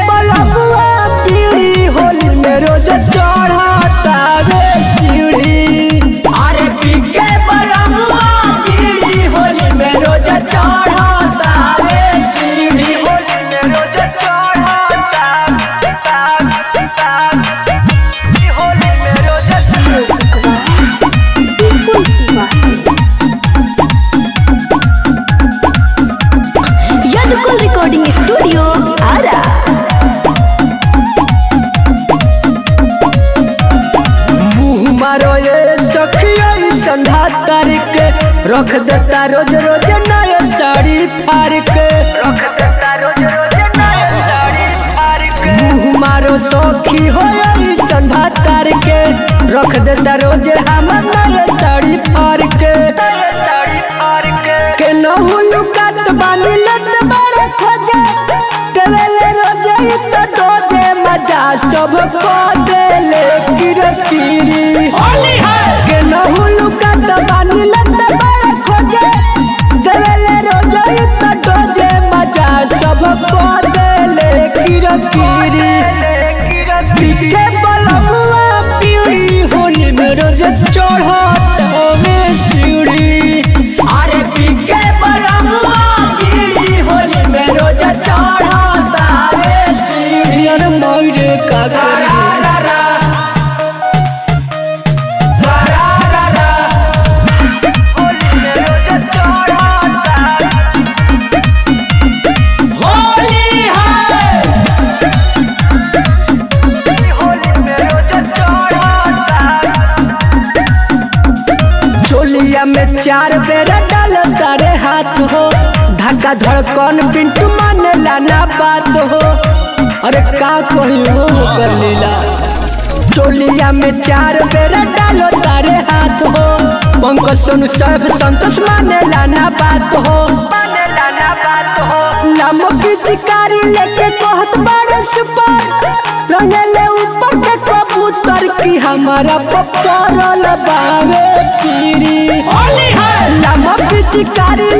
बलबुआ पीड़ी होली में रोज चढ़ता रे सीढ़ी अरे पी के बलबुआ पीड़ी होली में रोज चढ़ता रे सीढ़ी होली में रोज चढ़ता होली में रोज Music by People Diva. Yadukul Recording Studio, Ara. मुँह मारो ये सखिया संधा तार के रख देता रोज रोज नया साड़ी फाड़ के रख देता रोज रोज नया साड़ी फाड़ के मुँह मारो सखी हो ये संधा तार के रख देता रोज हम नया साड़ी फाड़ के साड़ी फाड़ के के नहु लुकात बानी लत बड़े खोजे देवेले रोजे इ तो डोजे मजा सब को देले किरकिरी होली है के नहु लुकात बानी लत बड़े खोजे देवेले रोजे इ तो डोजे मजा सब को देले किरकिरी पीके बलमुआ पीड़ी होली में रोज चढ़त में सीढ़ी अरे पीके बलमुआ पीड़ी होली में रोज चढ़त में सीढ़ी अरे मोरे का सरारा सरारा होली में रोज चढ़ता होली है चोलिया में चार बेर डाल तारे हाथ हो धक्का धड़कन पिंटू माने लाना बात हो अरे का कही हो कर लीला चोलिया में चार बेर डालो तारे हाथ हो पंकज सोनू सब संतोष माने लाना बात हो माने लाना बात हो नामो की चिकारी लेके कहत बड़े सुपर रंगले ऊपर के कबूतर की हमारा पपरल बावे पीरी होली है नामो की चिकारी